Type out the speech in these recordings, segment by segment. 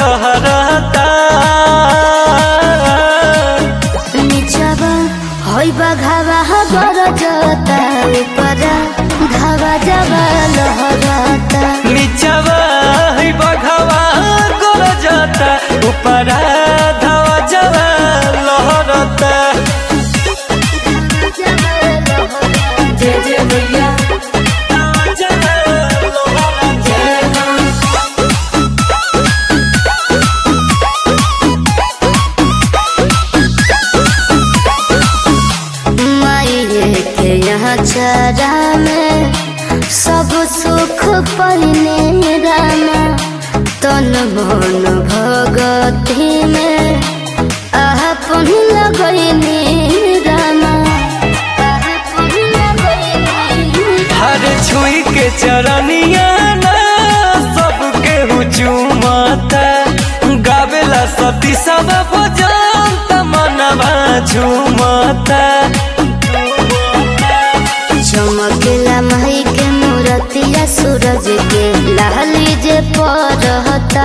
लहराता निचवा होई बघावा गरजता ऊपर धावा जवा लहरता नीचवा है बघवा गोर जाता ऊपर धावा जवा लहराता जय जय मैया जवा लहराता जय माँ माये के यहाँ चरा में सब सुख पहिने रामा तन मन भगती में अपन लगैने रामा अपन लगैने हर छुई के चरनिया ना सबके हुचुमता गावेला सती सब भजन तमनवा झुमता चमकेला माई के मूरतिया सूरज के लाली जे परहता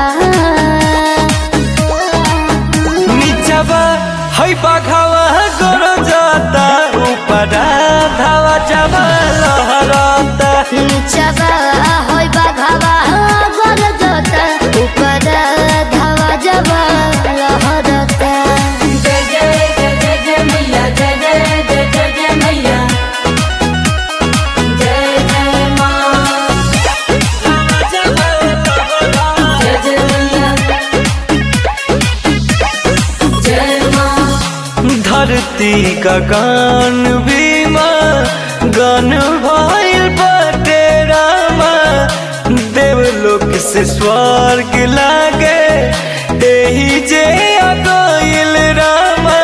नीचवा है बाघावा गोर जाता ऊपर धावा जवा लहराता नीचवा होई बाघावा गरजता ऊपर धावा जवा लहरता जय जय जय जय जय मैया जय जय जय जय जय मैया जय जय माँ जय जय मैया जय माँ धरती का गान बीमा गान भइल बाटे रामा देवलोक से स्वर्ग लागे एही जे अगोइल रामा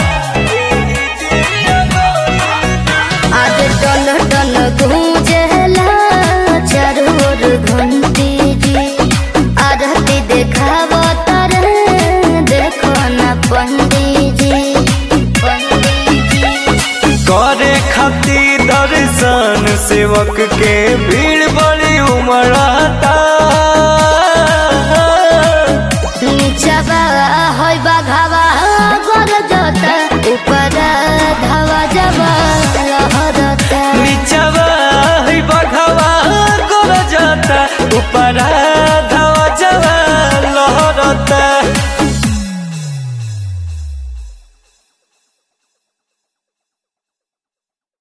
आज टन टन गूंजला चारों ओर घंटी जी आरती देखावो तारे देखो ना पंडित जी पंडित जी करे खातिर दर्शन सेवक के भीड़ बड़ी उमड़ाता